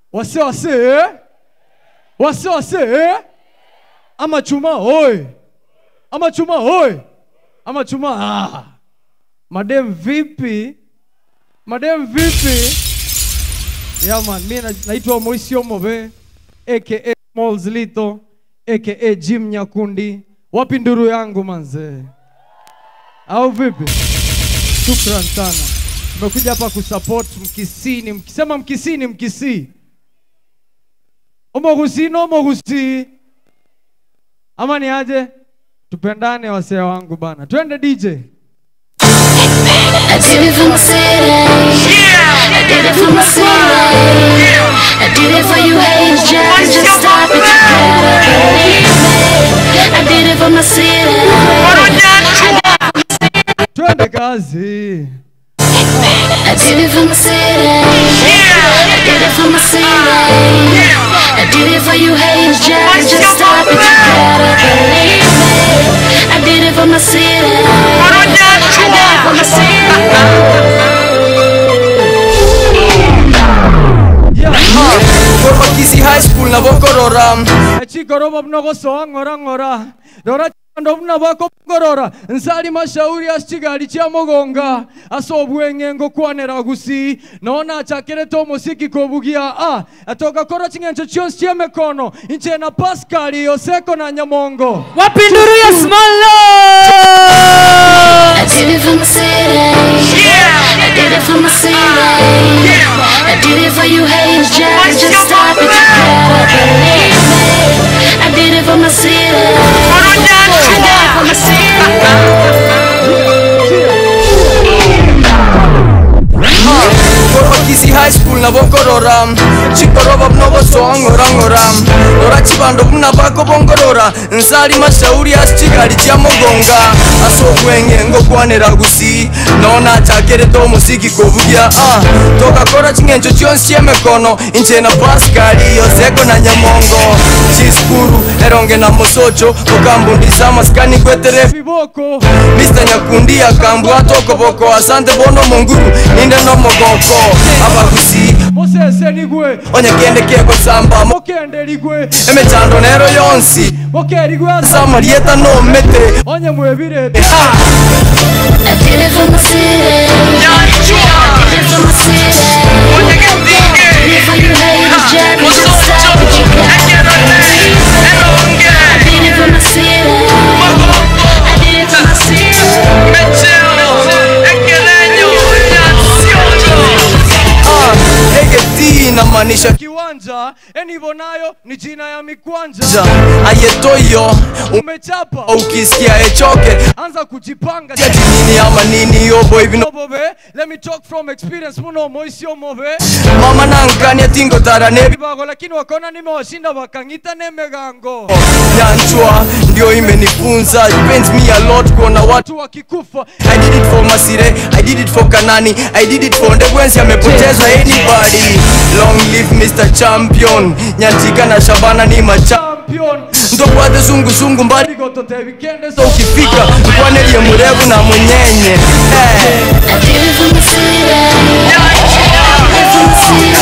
wase wase eh? wase wase eh? ama chuma oi ama chuma oi ama chuma ah. madem vipi madem vipi yeah man mi na- naitwa moisi omove aka Smalls Lito aka Jim Nyakundi wapi nduru yangu manze au vipi shukran sana tumekuja hapa kusupport mkisini mkisema mkisini mkisii omogusi no mogusi ama ni aje tupendane wasee wangu bana twende dj I did it for my city. I did it for my city. I did it for you haters, just, just stop it. You gotta believe me. I did it for my city. twende kazi I did it for my city. I did it for my city. I did it for you haters, just, just stop it. You gotta believe me. I did it for my city. I did it for my city. Kormakisi high school na bokorora echikorobo mnogosoa ng'ora ng'ora rora chando buna bako ngorora nsali mashauri asichigali chia mogonga ase obweng'engo kwanera gusi nona achakirete omosiki kobugia a atoka kora ching'encho chionsi chia mekono inche na paskali oseko na nyamongo wapi nduru ya smolo I did it for my city. I did it for my city. I did it for you haters, just, just stop it. You gotta believe me. I did it for my city. I did it for my Kormakisi high school na bokorora chikoroba mnogosoa ng'ora ng'ora rora chibando buna bako bongorora nsali mashauri asichigali chia mogonga ase obweng'engo kwanera gusi nona achakerete omosiki kobugia ah. tokakora ching'encho chionsi chiemekono inche na paskali yoseko na nyamongo chiskuru eronge na mosocho okambundisa maskani kwetere viboko Mr. Nyakundi akambwa tokoboko asante bono monguru ninde no mogoko abagusi mosese ligwe onyakende keko samba mo- mokende ligwe emechando nero yonsi mokerigwe asa samarieta no mete onye mwebire Ah, I did it for my city. I did it for my city. I did it for you haters, just, just stop it. You gotta believe me. I did it for my city. I did it for my city. ah, egeti inamaanisha kiwanja enivonayo ni jina ya mikwanja ja ayetoyo umechapa ukisikia echoke anza kujipanga ati nini ama nini yobo ibino Move, let me talk from experience muno moisio move mama nankania tingo tara nebi bago lakini wakaona nimewashinda wakangita nemegango nyanchwa ndio imenifunza It pains me a lot kuona watu watu wakikufa I did it for Masire, I did it for Kanani, I did it for Ndegwensi amepotezwa anybody. Long live Mr. Champion. Nyantika na Shabana ni macha. champion Ndo kwate zungu zungu mbali ligotote vikende so ukifika mkwanelie murevu na munyenye. Eh, I did it for my city. I did it for my city.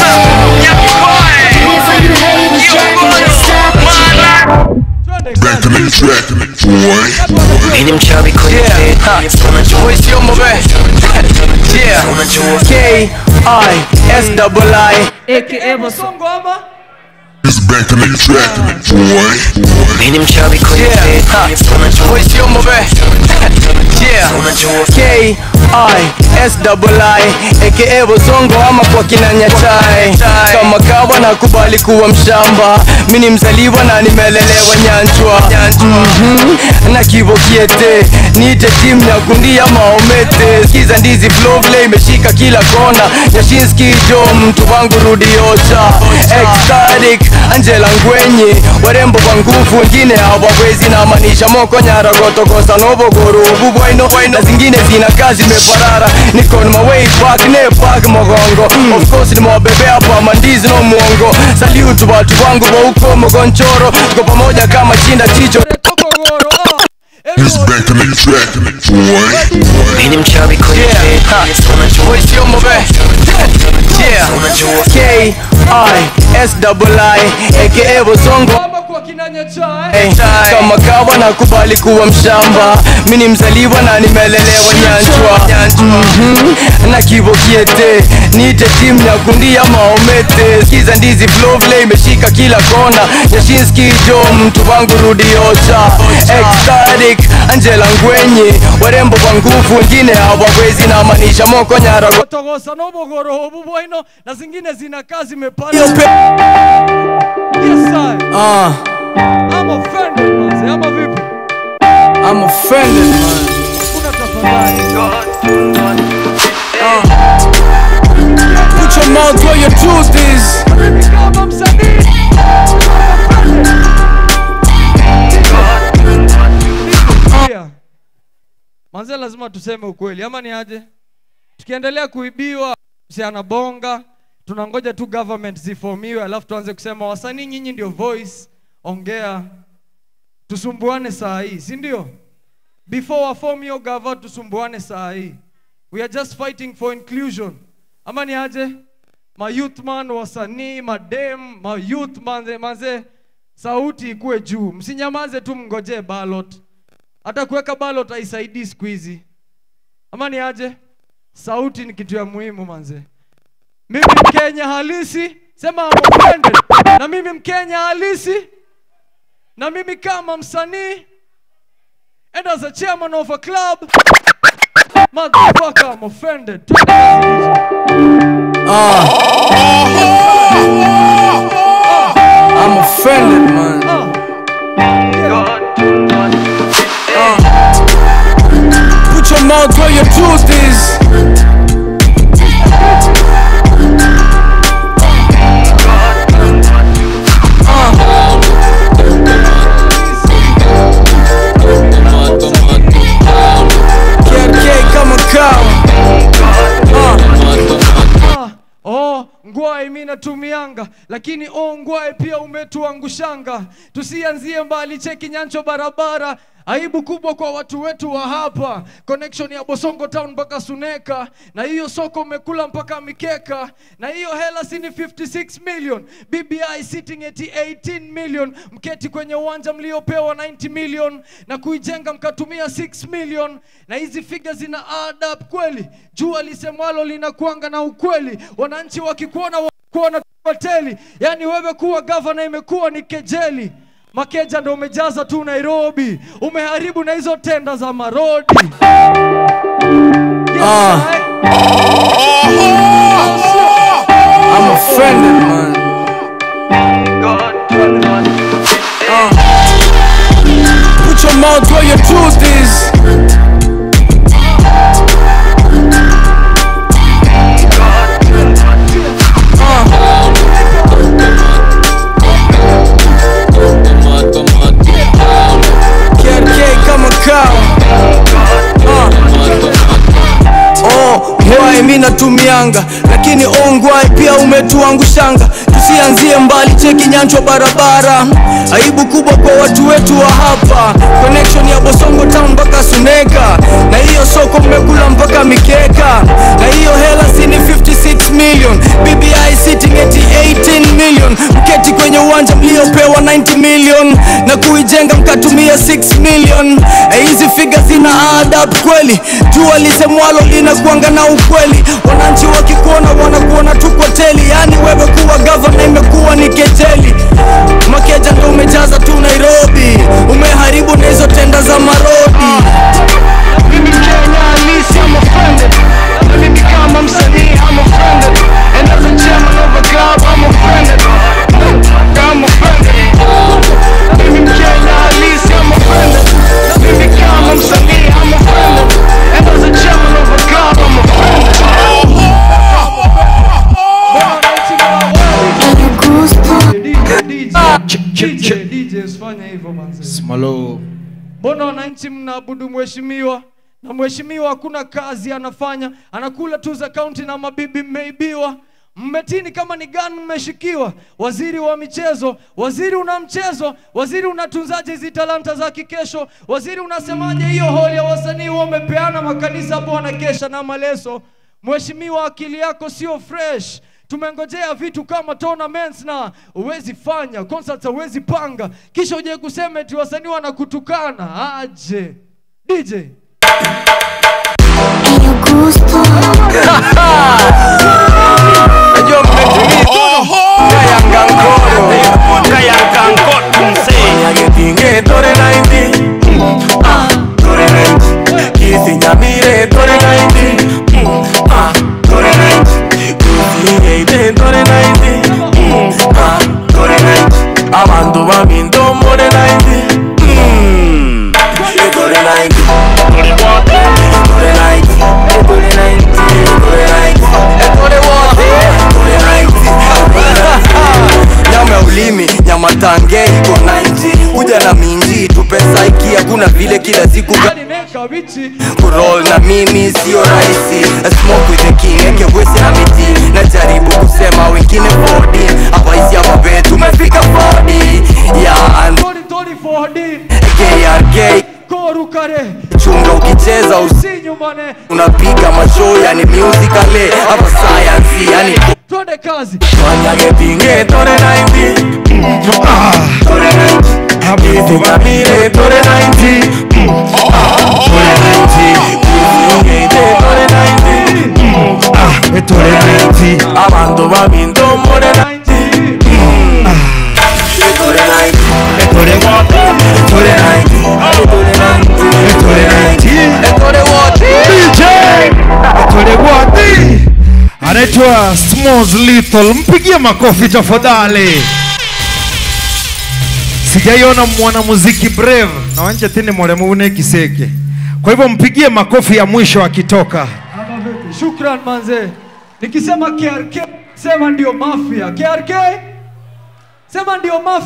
I did it for you haters, just, just stop it. You Back in the track, boy. Mimi mchawi kwenye yeah. bed, Ha. unajua Voice yo move. Yeah. unajua K I S double I. aka masongo ama It's back in the track, boy. Mimi mchawi kwenye Yeah. bed, Ha. unajua Voice yo move. Yeah. unajua K I S double I aka Bozongo ama kwa kina Nyatai. Kama kawa nakubali kuwa mshamba, mi ni mzaliwa na nimelelewa Nyanchwa. Mhm. na kivokiete niite timu ya kundia maomete skiza ndizi flow vile imeshika kila kona Nyashinski jo mtu wangu rudi ocha ecstatic Angela Ngwenye warembo kwa nguvu wengine hawawezi na maanisha moko nyara gotogosa novogoro bubwaino na zingine zina kazi meparara niko on my way back ne back mogongo of course nimewabebea hapa mandizi no mwongo salute watu wangu wa huko mogonchoro tuko pamoja kama chinda chicho tokogoro ah It's back in the track, boy. Mimi mchawi kwenye Yeah. bed, Ha. unajua Voice yo move. Yeah. unajua K I SII aka Bosongo Baba kwa kinanya chai Hey, kama kawa nakubali kuwa mshamba mi ni mzaliwa na nimelelewa nyanjwa Mhm. na kivokiete niite timu ya kundia maomete skiza ndizi flovle imeshika kila kona nyashinski jo mtu wangu rudiocha ecstatic angela ngwenye warembo kwa nguvu wengine hawawezi na maanisha moko nyara togosa nobogoro obu bwaino na zingine zinakaa zimepanda Yo, pe- yes I Ah, I'm offended manze ama vipi I'm offended man kuna tafadhali Put your mouth where your truth is kama msanii Pia, manze lazima tuseme ukweli ama ni aje tukiendelea kuibiwa msi anabonga tunangoja tu government zifomiwe alafu tuanze kusema wasanii nyinyi ndio voice ongea tusumbuane saa hii si ndio before waform hiyo gava tusumbuane saa hii we are just fighting for inclusion ama ni aje mayouth man wasanii madem mayouth manze, manze sauti ikuwe juu msinyamaze tu mngojee ballot hata kuweka ballot haisaidii siku hizi ama ni aje sauti ni kitu ya muhimu manze mimi mkenya halisi sema I'm offended na mimi mkenya halisi na mimi kama msanii and as a chairman of a club motherfucker I'm offended Twende kazi, I'm offended man ah. Put your mouth where your truth is KK kama kawa Ah, oh, ngwae mi natumianga lakini oh, ngwae pia umetuangushanga tusianzie mbali cheki nyancho barabara aibu kubwa kwa watu wetu wa hapa connection ya bosongo town mpaka suneka na hiyo soko umekula mpaka mikeka na hiyo hela si ni 56 million bbi sitting at 18 million mketi kwenye uwanja mliopewa 90 million na kuijenga mkatumia 6 million na hizi figa zina add up kweli jua lisemwalo linakuanga na ukweli wananchi wakikuona kuona hoteli yaani wewe kuwa gavana imekuwa ni kejeli makeja ndo umejaza tu nairobi umeharibu na hizo tenda za marodi yes, Ah. I'm offended man Put your mouth where your truth is KK kama kawa Oh, ngwai mi natumianga lakini oh ngwai pia umetuangushanga tusianzie mbali cheki nyanchwa barabara aibu kubwa kwa watu wetu wa hapa connection ya bosongo town mpaka suneka na hiyo soko mmekula mpaka mikeka na hiyo hela si ni 56 million bbi sitting at 18 million mketi kwenye uwanja mliopewa 90 million na kuijenga mkatumia 6 million Eh, hizi figa zina add up kweli jua lisemwalo linakuanga na ukweli wananchi wakikuona wanakuona tu kwa teli yani wewe kuwa gavana imekuwa ni kejeli makeja ndo umejaza tu nairobi umeharibu na hizo tenda za marodi mimi mkenya halisi I'm offended na mimi kama msanii I'm offended and as a chairman of a club I'm offended I'm offended mimi mkenya halisi I'm offended na mimi kama msanii I'm offended and as a chairman of a club I'm offended DJ, DJ, usifanye hivyo manze. Mbona wananchi mnaabudu mheshimiwa na mheshimiwa hakuna kazi anafanya, anakula tu za kaunti na mabibi mmeibiwa. Mmetini kama ni gani mmeshikiwa? Waziri wa michezo, waziri una mchezo, waziri unatunzaje hizi talanta za kikesho? Waziri unasemaje hiyo holi ya wasanii wamepeana makanisa hapo wanakesha na maleso? Mheshimiwa, akili yako sio fresh tumengojea vitu kama tournaments na uwezi fanya concerts huwezi panga kisha uje kusema eti wasanii wanakutukana aje dj najua mmetumia kayangankoro Yagetinge tore naindi Ah, tore naindi Kisi nyamire tore naindi Ah, tore naindi Kusi eite tore naindi Ah, tore naindi Abantu baminto more naindi Mm, Tore naindi Tore naindi Tore naindi Tore naindi etore wote Tore naindi nyama ya ulimi nyama tange iko 90 kuja na minji tupesa iki hakuna vile kila siku ka- yani neka bichi kurol na mimi sio rahisi I smoke with the king eke wesi na miti najaribu kusema wengine 40 hapa isi hapa be tumefika 40 yeah and tori tori 4d KRK koru kare chunga ukicheza usi si nyumbane unapiga mashow yani musicale hapa science yani twende kazi Yagetinge tore naindi Ah, tore naindi Kisi nyamire tore naindi Tore naindi Kusi eite tore naindi Ah, tore naindi Abantu baminto more naindi Tore naindi Tore wote Tore naindi Tore naindi Tore naindi etore wote Tole Gwadi anaitwa Smalls Lethal, mpigie makofi tafadhali. Sijaiona mwanamuziki brave na wanje tene mwalemune kiseke, kwa hivyo mpigie makofi ya mwisho akitoka. ama vipi shukran manze nikisema krk sema ndio mafia krk sema ndio mafia